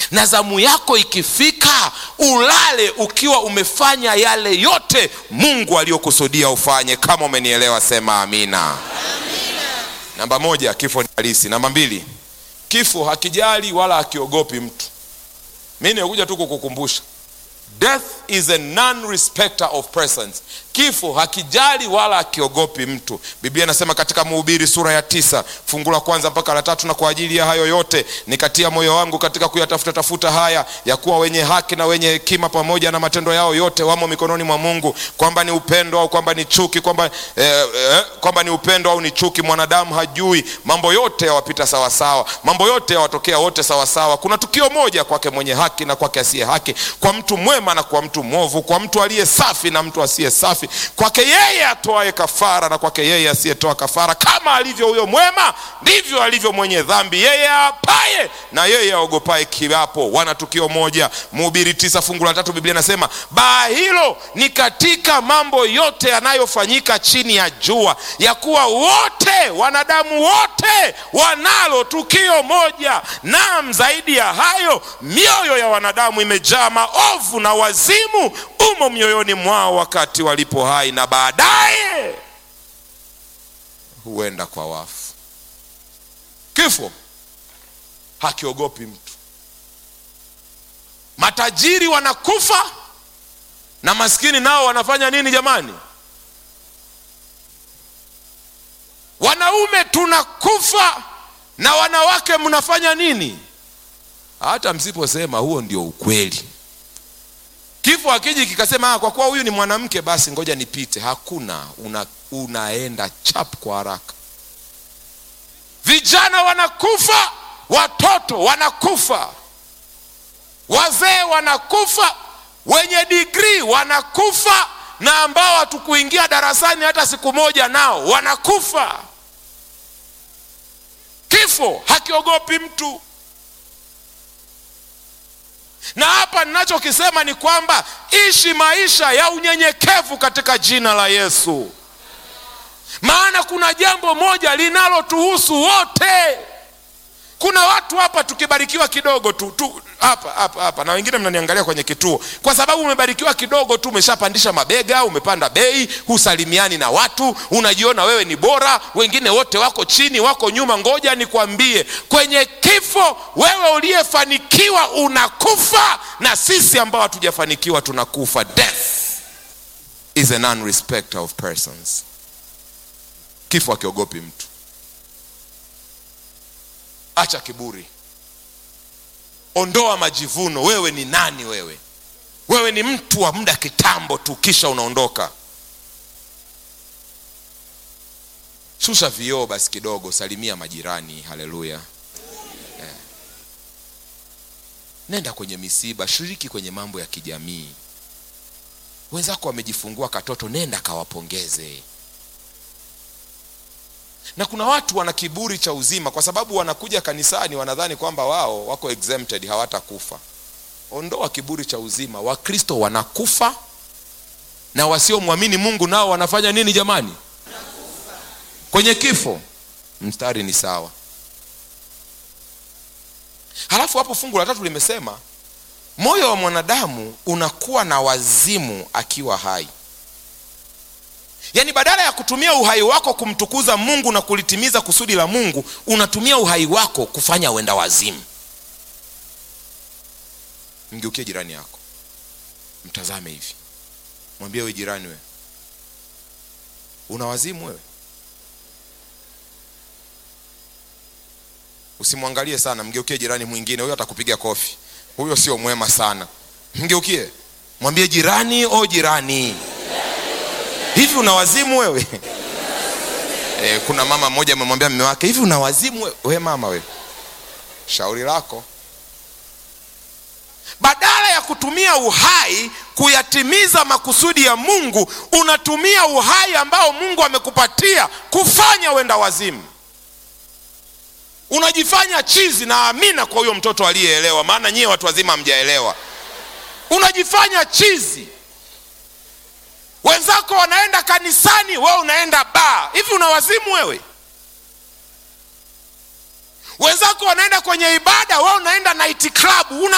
na zamu yako ikifika ulale ukiwa umefanya yale yote mungu aliyokusudia ufanye kama umenielewa sema amina namba moja kifo ni halisi namba mbili kifo hakijali wala hakiogopi mtu mi nimekuja tu kukukumbusha death is a non-respecter of persons kifo hakijali wala hakiogopi mtu biblia inasema katika mhubiri sura ya tisa fungu la kwanza mpaka la tatu na kwa ajili ya hayo yote nikatia moyo wangu katika kuyatafuta tafuta haya ya kuwa wenye haki na wenye hekima pamoja na matendo yao yote wamo mikononi mwa mungu kwamba ni upendo au kwamba ni chuki kwamba eh, eh, kwamba ni upendo au ni chuki mwanadamu hajui mambo yote yawapita sawasawa mambo yote yawatokea wote sawasawa kuna tukio moja kwake mwenye haki na kwake asiye haki kwa mtu mwema na kwa mtu mwovu kwa mtu aliye safi na mtu asiye safi kwake yeye atoaye kafara na kwake yeye asiyetoa kafara kama alivyo huyo mwema ndivyo alivyo mwenye dhambi yeye apaye na yeye aogopaye kiapo wana tukio moja mhubiri tisa fungu la tatu biblia inasema baa hilo ni katika mambo yote yanayofanyika chini ya jua ya kuwa wote wanadamu wote wanalo tukio moja nam zaidi ya hayo mioyo ya wanadamu imejaa maovu na wazimu umo mioyoni mwao wakati walipo hai na baadaye huenda kwa wafu kifo hakiogopi mtu matajiri wanakufa na maskini nao wanafanya nini jamani wanaume tunakufa na wanawake mnafanya nini hata msiposema huo ndio ukweli kifo akiji kikasema "Ah, kwa kuwa huyu ni mwanamke basi ngoja nipite hakuna una, unaenda chap kwa haraka vijana wanakufa watoto wanakufa wazee wanakufa wenye digrii wanakufa na ambao hatukuingia darasani hata siku moja nao wanakufa kifo hakiogopi mtu na hapa ninachokisema ni kwamba ishi maisha ya unyenyekevu katika jina la yesu maana kuna jambo moja linalotuhusu wote kuna watu hapa tukibarikiwa kidogo tu, tu hapa hapa hapa na wengine mnaniangalia kwenye kituo kwa sababu umebarikiwa kidogo tu umeshapandisha mabega umepanda bei husalimiani na watu unajiona wewe ni bora wengine wote wako chini wako nyuma ngoja nikwambie kwenye kifo wewe uliyefanikiwa unakufa na sisi ambao hatujafanikiwa tunakufa death is a non-respecter of persons kifo akiogopi mtu acha kiburi ondoa majivuno wewe ni nani wewe wewe ni mtu wa muda kitambo tu kisha unaondoka shusha vioo basi kidogo salimia majirani haleluya eh. nenda kwenye misiba shiriki kwenye mambo ya kijamii wenzako wamejifungua katoto nenda kawapongeze na kuna watu wana kiburi cha uzima kwa sababu wanakuja kanisani wanadhani kwamba wao wako exempted hawatakufa ondoa kiburi cha uzima wakristo wanakufa na wasiomwamini mungu nao wanafanya nini jamani kwenye kifo mstari ni sawa halafu hapo fungu la tatu limesema moyo wa mwanadamu unakuwa na wazimu akiwa hai yaani badala ya kutumia uhai wako kumtukuza mungu na kulitimiza kusudi la mungu unatumia uhai wako kufanya uenda wazimu mgeukie jirani yako mtazame hivi mwambie we jirani we una wazimu wewe usimwangalie sana mgeukie jirani mwingine huyo atakupiga kofi huyo sio mwema sana mgeukie mwambie jirani o jirani hivi una wazimu wewe e, kuna mama mmoja amemwambia mme wake hivi una wazimu wewe we mama wewe shauri lako badala ya kutumia uhai kuyatimiza makusudi ya mungu unatumia uhai ambao mungu amekupatia kufanya wenda wazimu unajifanya chizi na amina kwa huyo mtoto aliyeelewa maana nyie watu wazima hamjaelewa unajifanya chizi wenzako wanaenda kanisani wewe unaenda baa hivi una wazimu wewe wenzako wanaenda kwenye ibada wewe unaenda night club una